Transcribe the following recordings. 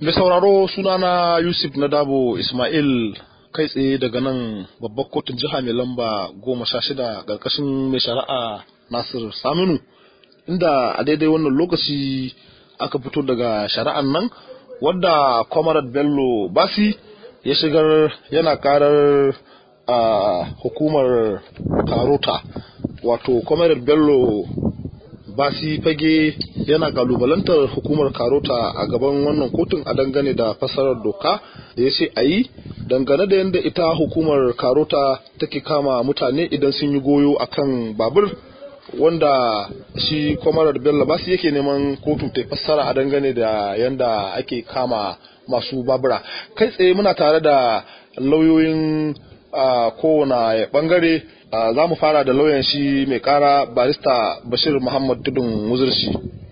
Mai sauraro sunana Yusuf Nadabo Ismail kai tsaye daga nan babbar kotun jiha mai lamba goma sha shida ƙarƙashin mai shari'a Nasir Saminu inda a daidai wannan lokaci aka fito daga shari'an nan wadda Comrade Bello Basi ya shigar yana karar a hukumar Karota wato Comrade Bello Basi fage yana kalubalantar hukumar Karota a gaban wannan kotun a dangane da fasarar doka da ya ce a yi dangane da yadda ita hukumar Karota take kama mutane idan sun yi goyo akan babur wanda shi Comrade Bello Basi yake neman kotu ta fassara a dangane da yadda ake kama masu babura kai tsaye muna tare da lauyoyin kowane bangare za mu fara da lauyan shi mai kara barista bashir muhammad tudun wuzurshi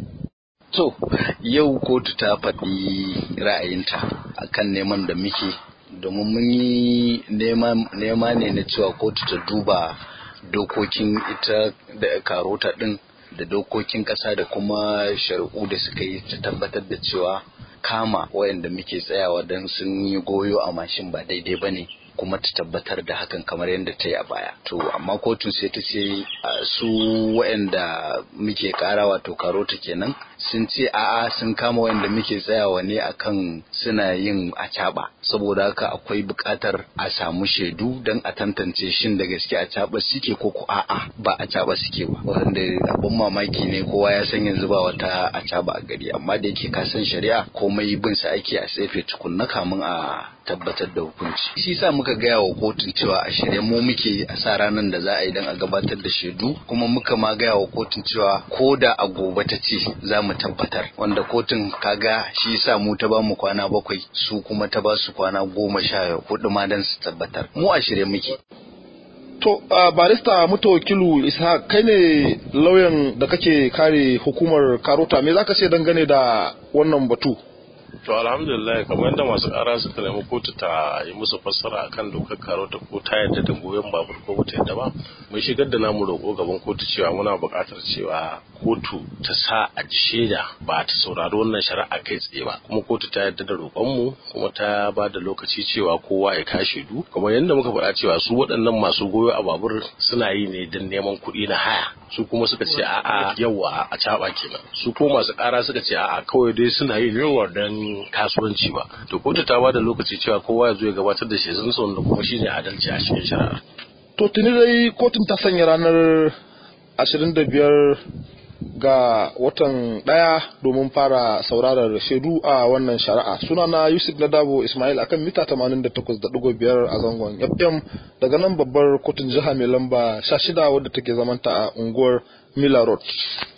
to yau kotu ta faɗi ra'ayinta akan neman da muke domin mun yi nema ne na cewa kotu ta duba dokokin ita da karota ɗin da dokokin ƙasa da kuma shari'u da suka yi ta tabbatar da cewa kama wayanda muke tsayawa don sun yi goyo a mashin ba daidai ba ne kuma ta tabbatar da hakan kamar yadda ta yi a baya to amma kotun sai ta ce su wayanda muke kara wato karota kenan sun ce a'a sun kama wayanda muke tsayawa ne akan suna yin acaba saboda haka akwai buƙatar a samu shaidu don a tantance shin da gaske acaba suke ko ko a'a ba acaba suke ba wanda abun mamaki ne kowa ya san yanzu ba wata acaba a gari amma da yake ka san shari'a komai bin sa ake a tsefe tukunna kamun a tabbatar da hukunci shi sa muka gaya wa kotun cewa a shirye mu muke a sa ranar da za a yi don a gabatar da shaidu kuma muka ma gaya wa kotun cewa ko da a gobe ta ce za mu tabbatar wanda kotun kaga shi sa mu ta ba mu kwana bakwai su kuma ta ba su kwana goma sha hudu ma don su tabbatar mu a shirye muke To, uh, barista mutawakilu isa kai ne lauyan da kake kare hukumar karota me zaka ce dangane da wannan batu? To alhamdulillah kamar yadda masu ƙara suka nemi kotu ta yi musu fassara akan dokar karota ko ta yadda da goyon babur ko bata yadda ba mun shigar da namu roƙo gaban kotu cewa muna buƙatar cewa kotu ta sa a ji shaida ba ta saurari wannan shari'a kai tsaye ba kuma kotu ta yadda da roƙonmu kuma ta ba da lokaci cewa kowa ya kashe du kamar yadda muka faɗa cewa su waɗannan masu goyo a babur suna yi ne don neman kuɗi na haya su kuma suka ce a'a yawa a caɓa kenan su ko masu ƙara suka ce a'a kawai dai suna yi ne don kasuwanci ba to kotu ta bada lokaci cewa kowa ya zo ya gabatar da shezun sa wanda kuma shine adalci a cikin shari'a to tuni dai kotun ta sanya ranar 25 ga watan daya domin fara saurarar shaidu a wannan shari'a sunana yusuf nadabo ismail akan mita 88.5 a zangon fm daga nan babbar kotun jiha mai lamba 16 wadda take zamanta a unguwar miller road